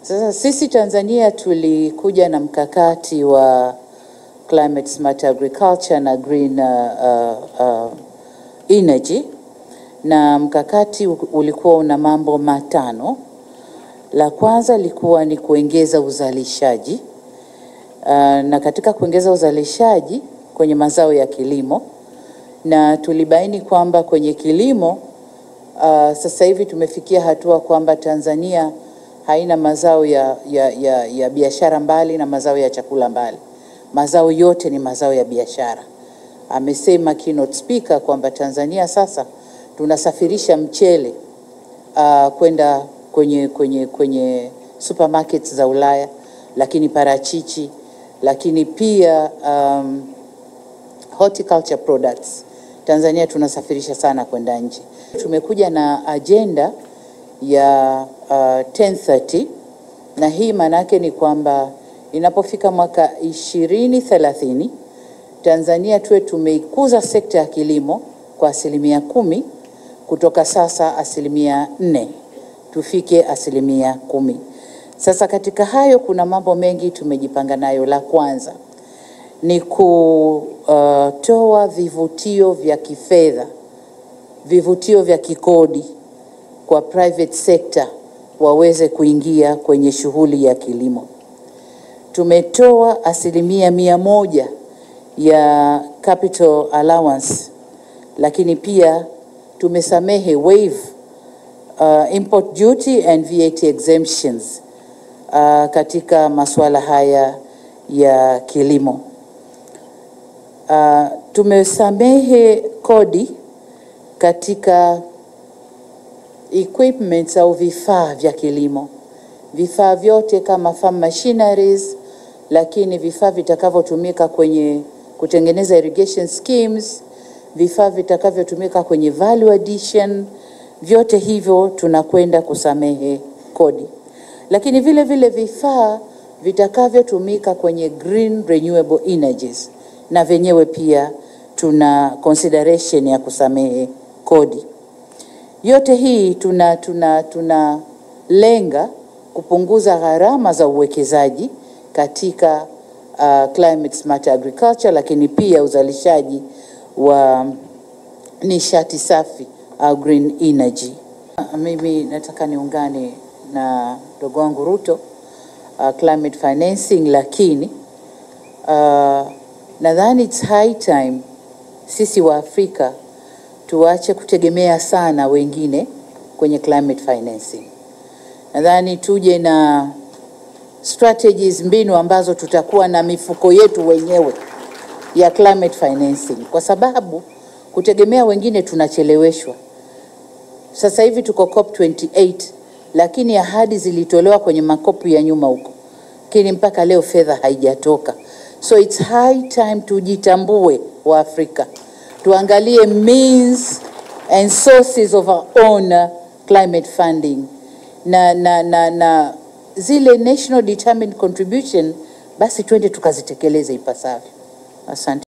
Sasa sisi Tanzania tulikuja na mkakati wa climate smart agriculture na green uh, uh, energy na mkakati ulikuwa una mambo matano. La kwanza likuwa ni kuongeza uzalishaji uh, na katika kuongeza uzalishaji kwenye mazao ya kilimo, na tulibaini kwamba kwenye kilimo uh, sasa hivi tumefikia hatua kwamba Tanzania haina mazao ya, ya, ya, ya biashara mbali na mazao ya chakula mbali. Mazao yote ni mazao ya biashara. Amesema keynote speaker kwamba Tanzania sasa tunasafirisha mchele uh, kwenda kwenye, kwenye, kwenye supermarkets za Ulaya, lakini parachichi, lakini pia um, horticulture products Tanzania tunasafirisha sana kwenda nje. Tumekuja na ajenda ya uh, 1030 na hii maana yake ni kwamba inapofika mwaka 2030 Tanzania tuwe tumeikuza sekta ya kilimo kwa asilimia kumi kutoka sasa asilimia nne tufike asilimia kumi. Sasa katika hayo kuna mambo mengi tumejipanga nayo. La kwanza ni kutoa vivutio vya kifedha, vivutio vya kikodi kwa private sector waweze kuingia kwenye shughuli ya kilimo. Tumetoa asilimia mia moja ya capital allowance, lakini pia tumesamehe waive uh, import duty and VAT exemptions uh, katika masuala haya ya kilimo. Uh, tumesamehe kodi katika equipments au vifaa vya kilimo, vifaa vyote kama farm machineries, lakini vifaa vitakavyotumika kwenye kutengeneza irrigation schemes, vifaa vitakavyotumika kwenye value addition, vyote hivyo tunakwenda kusamehe kodi, lakini vile vile vifaa vitakavyotumika kwenye green renewable energies na vyenyewe pia tuna consideration ya kusamehe kodi. Yote hii tuna tuna tunalenga kupunguza gharama za uwekezaji katika uh, climate smart agriculture, lakini pia uzalishaji wa nishati safi au green energy. Mimi nataka niungane na ndugu wangu Ruto uh, climate financing, lakini uh, nadhani it's high time sisi wa Afrika tuache kutegemea sana wengine kwenye climate financing. Nadhani tuje na strategies, mbinu ambazo tutakuwa na mifuko yetu wenyewe ya climate financing, kwa sababu kutegemea wengine tunacheleweshwa. Sasa hivi tuko COP 28 lakini ahadi zilitolewa kwenye makopu ya nyuma huko, lakini mpaka leo fedha haijatoka. So it's high time tujitambue wa Afrika, tuangalie means and sources of our own uh, climate funding na, na, na, na zile national determined contribution, basi twende tukazitekeleze ipasavyo. Asante.